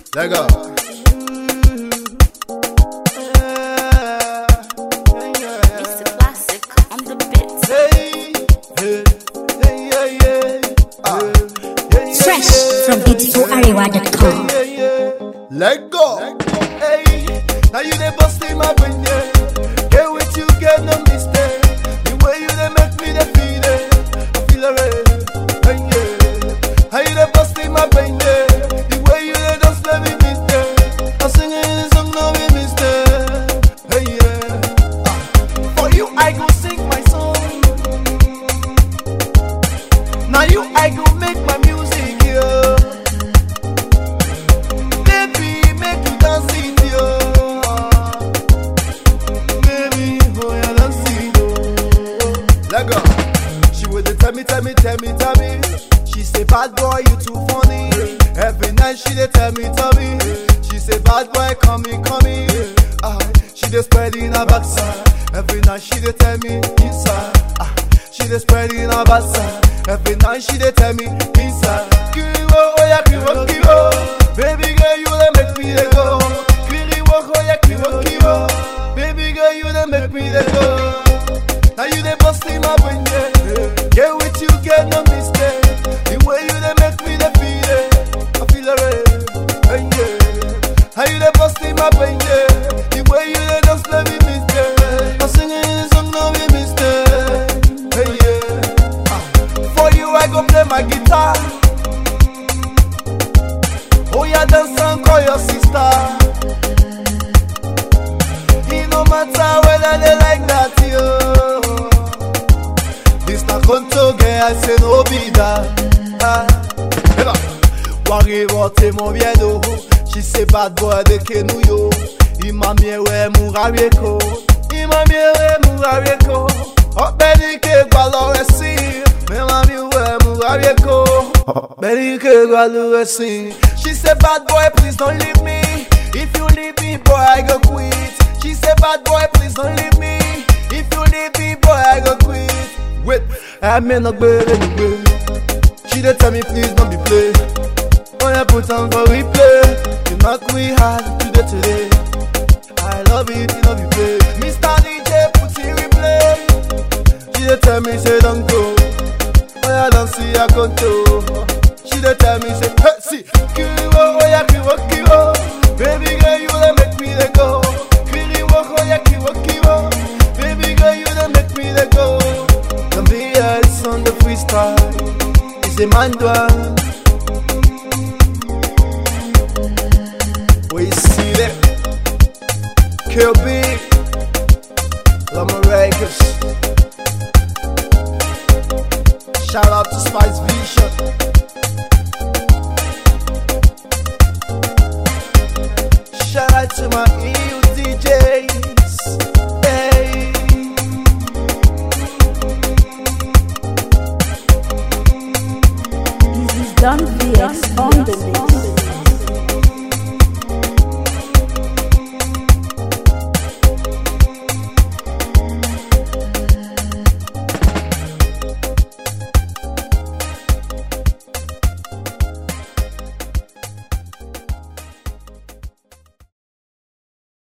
Let go. It's a classic on the bits. Hey, hey, hey, yeah, yeah. Ah, yeah, yeah, Fresh yeah. from beautifularewa.com. Yeah, yeah. Let go. Hey, now you dey bust in my brain, yeah. Get with you, get no mistake. The way you dey make me dey feel it, I feel it. Hey, yeah. How you dey bust in my brain, yeah. The way you dey just let me mistake. I'm singing this song, no be mistake. Hey, yeah. Ah, for you, I go sing my song. Now you, I go make my music, yeah. Baby, make you dance it, yo. Baby, oh yeah, dance it, yo. Let go. She would tell me, tell me, tell me, tell me. She say, bad boy, you too funny. Every night she dey tell me, tell me. She say, bad boy, come me, come me. Ah, she dey spread in her backside. Every night she dey tell me inside. Ah, she dey spread in her backside. Every night she dey tell me inside. Kiriwo, oh yeah, kiriwo, kiriwo. Baby girl, you dey make me dey go. Kiriwo, oh yeah, kiriwo, kiriwo. Baby girl, you dey make me dey go. Now you dey bust in my brain, yeah. Get with you, get no mistake. The way you dey make me dey feel it, I feel it, hey, yeah. How you dey bust in my brain, yeah. The way you dey just let me mistake. I'm singing this song, no be mistake, hey, yeah. Ah, For you, I go play my guitar. Oh yeah, dance and call your sister. It no matter whether they like that, yo. This na conto girl, I say no be that. Ah, eba. Worry about mon miedo. She say bad boy de kenu yo. Ima miewe murabieko. Ima miewe murabieko. Ọ̀pẹ̀ni ké gba lọ́rẹ̀ sí. Mẹ́wàá mi wẹ̀ murabieko. Ọ̀pẹ̀ni ké gba lọ́rẹ̀ sí. She say bad boy please don't leave me. If you leave me boy I go quit. She say bad boy please don't leave me. If you leave me boy I go quit. Wait, I may not go anyway. She dey tell me please don't be play. Oh yeah, put on for replay. You knock me hard today today. I love it, you know you play. Mr. DJ put in replay. She dey tell me say don't go. Oh yeah, don't see I control. She dey tell me say hey see, kiriwo oh yeah kiriwo kiriwo. Baby girl you dey make me dey go. Kiriwo oh yeah kiriwo kiriwo. Baby girl you dey make me dey go. Don't be ice on the freestyle. It's a man down. We see that KLB Lama Records Shout out to Spice Vision Shout out to my EU DJs Hey This is done